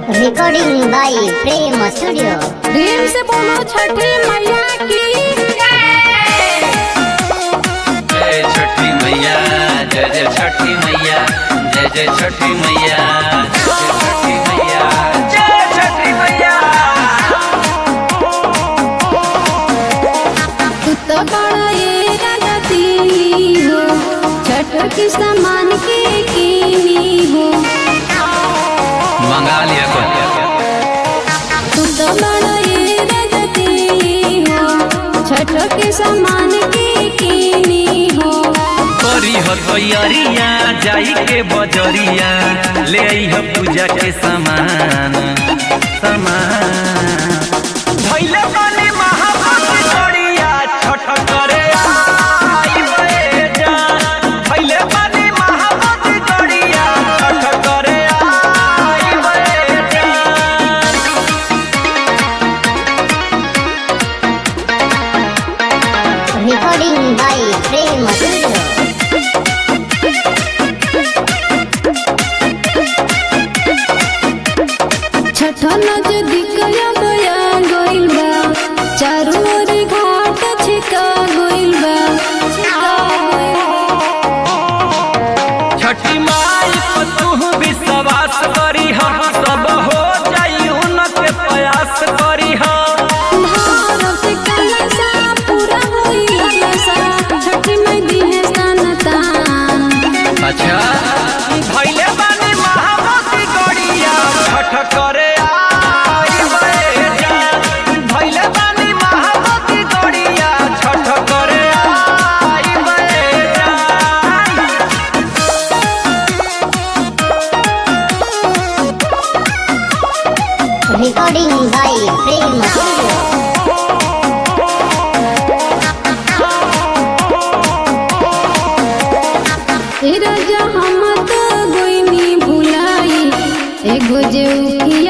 recording by Prem studio Prem से बोलो छठी मैया की जय छठी मैया जय जय छठी मैया जय जय छठी मैया जय छठी मैया तू तो बड़ा ये राती हो छठ की सामान के कीनी हो मंगा लिया को तू तो बड़ा ये राती हो छठ के सामान के कीनी हो करी हो तैयारिया जाई के बजरिया ले आई हो पूजा के सामान सामान भइले बानी महाभक्त गड़िया छठ करे आई बे जान भइले बानी महाभक्त गड़िया छठ करे आई बे जान recording by Prem studio Chhath नजदीक बया गइल बा चारों ओर घाट छिका गइल बा छठी माई पर तू विश्वास करी हम सब हो जाई उनके प्रयास करी हम भारत कलसा पूरा होई ललसा छठ में दिहे सनतान अच्छा भैले बानी महामती गड़िया छठ करे आई बे जान भैले बानी महामती गड़िया छठ करे आई बे जान रिकॉर्डिंग बाय प्रेम स्टूडियो ए राजा हम तो गोइनी भुलाई एगो जे उखिया